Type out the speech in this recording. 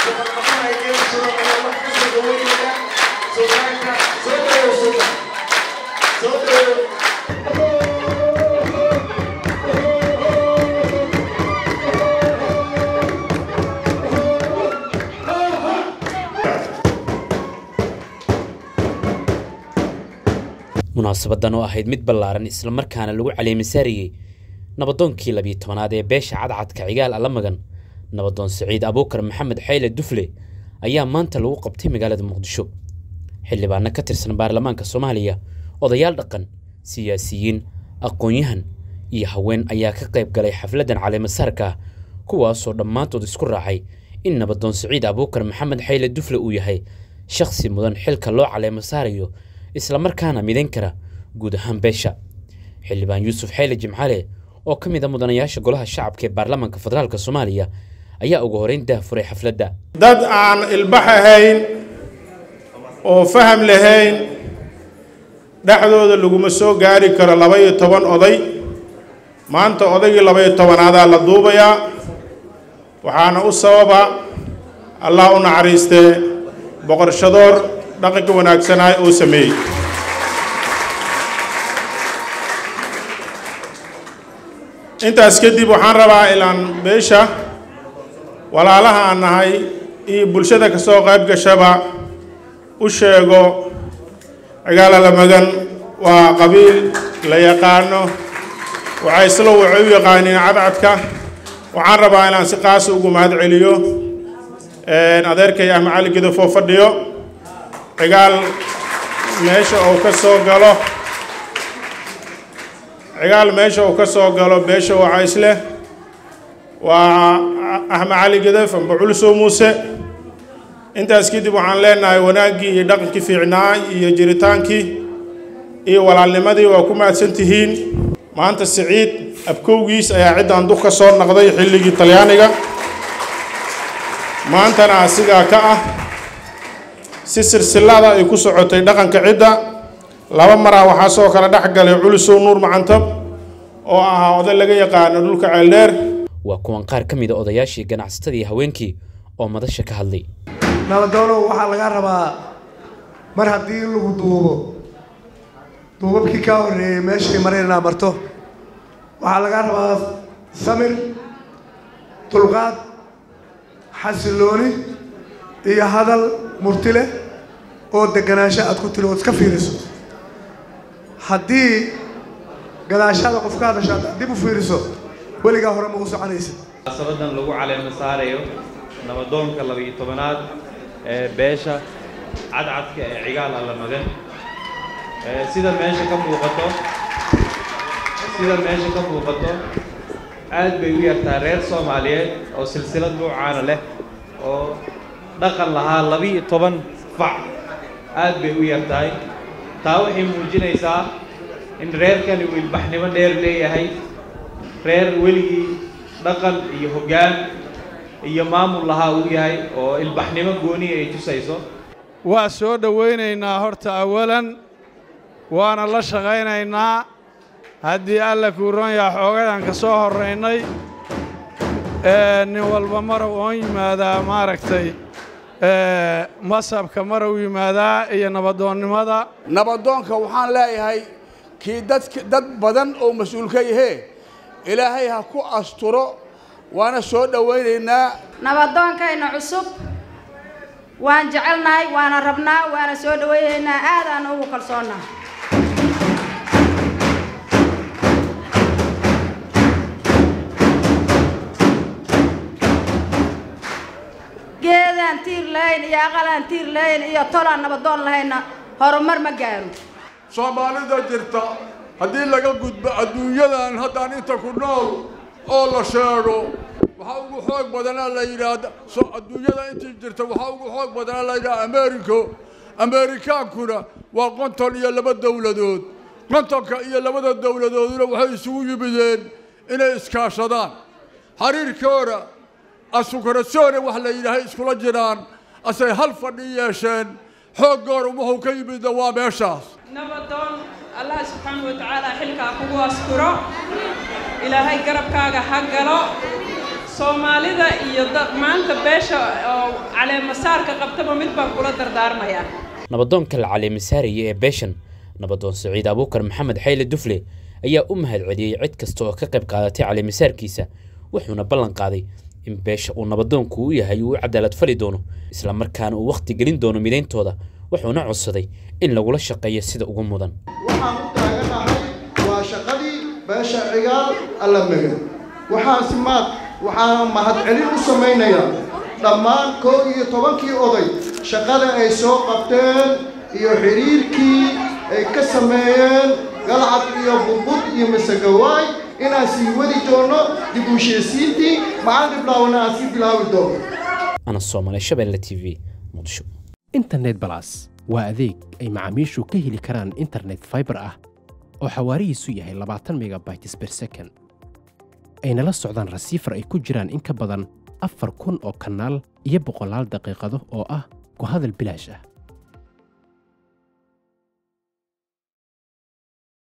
munaasabadan oo ahayd mid ballaaran islamarkaana lagu caleemisaariyey nabadoonkii labiyo tobanaad ee beesha cadcadka cigaal allamagan nabadoon siciid abuukar maxamed xayle dufle ayaa maanta lagu qabtay magaalada muqdisho xildhibaano ka tirsan baarlamaanka soomaaliya odayaal dhaqan siyaasiyiin aqoon-yahan iyo haween ayaa ka qayb galay xafladdan caleemasaarka ah kuwaasoo dhammaantood isku raacay in nabadoon siciid abuukar maxamed xayle dufle uu yahay shakhsi mudan xilka loo caleemasaarayo islamarkaana midayn kara guud ahaan beesha xildhibaan yuusuf xayle jimcale oo ka mid a mudanayaasha golaha shacabka ee baarlamaanka federaalk soomaaliya ayaa ugu horeyn daahfuray xafladda dad aan ilbax ahayn oo faham lahayn dhexdooda laguma soo gaari karo laba-iyo toban oday maanta odaygii laba-iyo tobanaadaa la duubayaa waxaana u sababa allah u naxariistee boqorshadoor dhaqanka wanaagsanaa uu sameeyey intaas kadib waxaan rabaa ilaan beesha walaalaha aan nahay iyo bulshada ka soo qayb gashaba u sheego cigaala lamagan waa qabiil la yaqaano waxay isla waxay u yaqaaniin cadcadka waxaan rabaa inaan si qaasa ugu mahad celiyo adeerkay ahmed cali gidafoo fadhiyo cigaal meesha uu ka soo galo cigaal meesha uu ka soo galo beesha waxa isleh waa axmed cali gadaf amba culusow muuse intaas kadib waxaan leenahay wanaaggii iyo dhaqankii fiicnaa iyo jiritaankii iyo walaalnimadii waa ku mahadsan tihiin maanta siciid abkowgiis ayaa ciddan duk ka soo naqday xilligii talyaaniga maantana asigaa ka ah si silsilada ay ku socotay dhaqanka cidda laba maraa waxaa soo kala dhex galay culusow nuur macantab oo ahaa oday laga yaqaano dhulka ceeldheer waa kuwan qaar ka mid a odayaashii ganacsatadii haweenkii oo madasha ka hadlay nabadoonow waxaa laga rabaa mar haddii lagu duubo duubabkii kaa horreeyey meeshay mare inaa marto waxaa laga rabaa samir dulqaad xasilooni iyo hadal murti leh oo deganaansho aad ku tiri ood iska fiiriso haddii gadaashada qof ka hadasho aad dib u fiiriso weligaa hore ma u soconaysid munaasabadan lagu caleema saarayo nabadoonka labiyo tobanaad ee beesha cadcadka ee cigaal allamagan sida meesha ka muuqato sida meesha ka muuqato aad bay u yartaa reer soomaaliyeed oo silsilad nuucaana leh oo dhaqan lahaa labiyo toban fac aad bay u yartahay taa waxay muujinaysaa in reerkani uu ilbaxnimo dheer leeyahay reer weligii dhaqan iyo hoggaan iyo maamul lahaa uu yahay oo ilbaxnimo gooniya ay tusayso waa soo dhowaynaynaa horta awalan waana la shaqaynaynaa haddii alla kuuroonyaa xoogadan ka soo horraynay nin walba marow oon yimaadaa maaragtay masabka marow yimaadaa iyo nabadoonnimada nabadoonka waxaan leeyahay kii dadk dad badan oo mas-uul ka yahee ilaahay ha ku asturo waana soo dhowaynaynaa nabadoonkayna cusub waan jecelnahay waana rabnaa waana soo dhowaynaynaa aadaan ugu kalsoonnaa geedaan tiir lahayn iyo aqalaan tiir lahayn iyo tolaan nabadoon lahayna horumar ma gaaro soomaalida jirta haddii laga gudbo adduunyadan haddaan inta ku nool oo la sheego waxaa ugu xoog badanaa la yidhaahda so adduunyada intii jirta waxaa ugu xoog badanaa la yidhaha americo amerikaankuna waa qonton iyo laba dowladood qontonka iyo labada dowladooduna waxay isugu yimideen inay iskaashadaan xiriirkooda asukarasone wax la yidhaahay iskula jiraan asay hal fadhi yeesheen xooggoora wuxuu ka yimidna waa meeshaas nabadoon allah subxaanahu wa tacaala xilkaa kugu asturo ilaahay garabkaaga ha galo soomaalida iyo da- maanta beesha oo caleemasaarka qabtaba mid baan kula dardaarmayaa nabadoonka la caleemisaaraya ee beeshan nabadoon siciid abuukar maxamed xayle dufle ayaa u mahad celiyey cid kasta oo ka qayb qaadatay caleemisaarkiisa wuxuuna ballan qaaday in beesha uu nabadoonku u yahay uu u cadaalad fali doono islamarkaana uu wakhti gelin doono midayntooda wuxuuna codsaday in lagula shaqeeyo sida ugu mudan waxaan u taaganahay waa shaqadii beesha cigaal alla megan waxaan si maad waxaan mahadcelin u samaynayaa dhammaan koo iyo tobankii oday shaqada ay soo qabteen iyo xidhiirkii ay ka sameeyeen galcad iyo budbud iyo masagawaay inaan sii wadi doono dib u heshiisiintii maxaan dhiblaawna aan sii bilaabi doono ana soomale shabeelle t v muqdisho internet balas waa adeeg ay macaamiishu ka heli karaan internet fiber ah oo xawaarihiisu yahay labaatan megabytes per second ayna la socdaan rasiifar ay ku jiraan in ka badan afar kun oo kanaal iyo boqolaal daqiiqado oo ah ku hadal bilaash ah